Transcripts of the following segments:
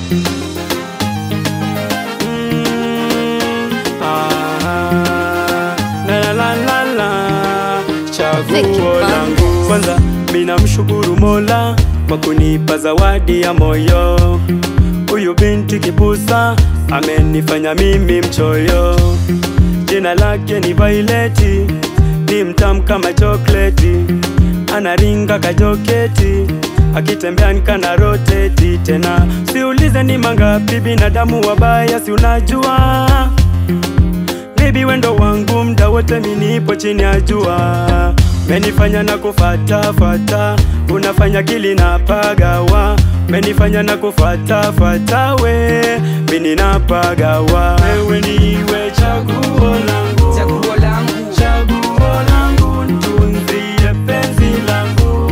Mm, ah, la la la la la, chaguo langu kwanza, mina mshukuru Mola kwa kunipa zawadi ya moyo. Huyu binti kibusa amenifanya mimi mchoyo. Jina lake ni Vaileti, ni mtamu kama chokleti, anaringa kajoketi, akitembea nikana roteti. Tena siulize ni mangapi binadamu wabaya, si unajua Baby wendo wangu mda wote minipo chini ya jua, menifanya na kufata fata, unafanya kili na pagawa, menifanya na kufata fata, we mini na pagawa, wewe niwe chaguo langu, chaguo langu chaguo langu, ntunzie penzi langu,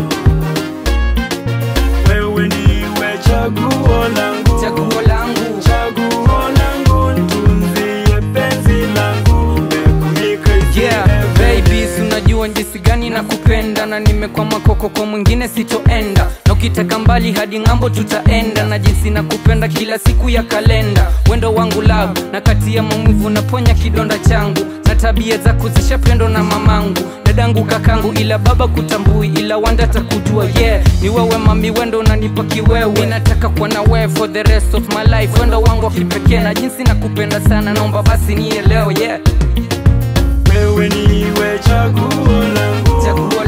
wewe niwe chaguo langu, chaguo langu chaguo langu, ntunzie penzi langu, make me crazy Yeah, baby, si unajua jinsi gani na kupenda na nimekwama koko kwa mwingine sitoenda, na ukitaka mbali hadi ng'ambo tutaenda, na jinsi na kupenda kila siku ya kalenda, wendo wangu love, na kati ya maumivu naponya kidonda changu, na tabia zako zishapendwa na mamangu dadangu kakangu, ila baba kutambui, ila wanda takujua. Yeah, ni wewe mami, wendo unanipa kiwewe, nataka kuwa na wewe for the rest of my life, wendo wangu wa kipekee, na jinsi nakupenda sana, naomba basi nielewe. Yeah, wewe niwe chaguo langu, chaguo